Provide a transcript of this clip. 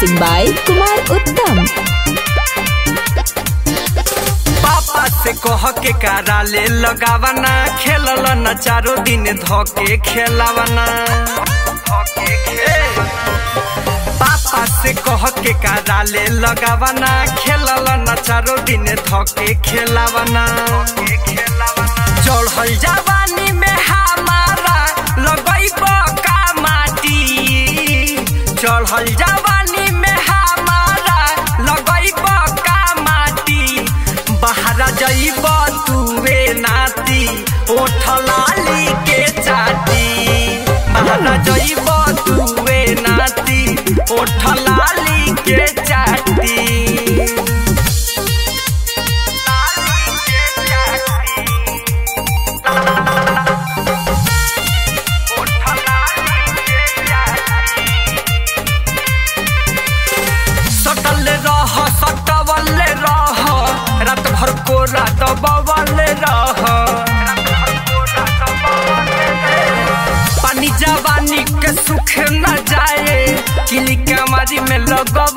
Mixing by Kumar Uttam. पापा से कह के कारा ले लगावना खेलल न चारो दिन धोके खेलावना ए, पापा से कह के कारा ले लगावना खेलल न चारो दिन धोके खेलावना चढ़ल जवानी में हमारा लगैब का माटी चढ़ल जवानी में हमारा लगैब का माटी बहरा जइब तुवे नाती ओठ लाली के चाटी बहरा जइब तुवे नाती ओठ लाली के चाटी लाली के चाटी ओठ लाली के चाटी सटल रह सटवल रह रात भर को रात बवल रह पानी जवानी के सुख न जाए किली कमारी में लगवल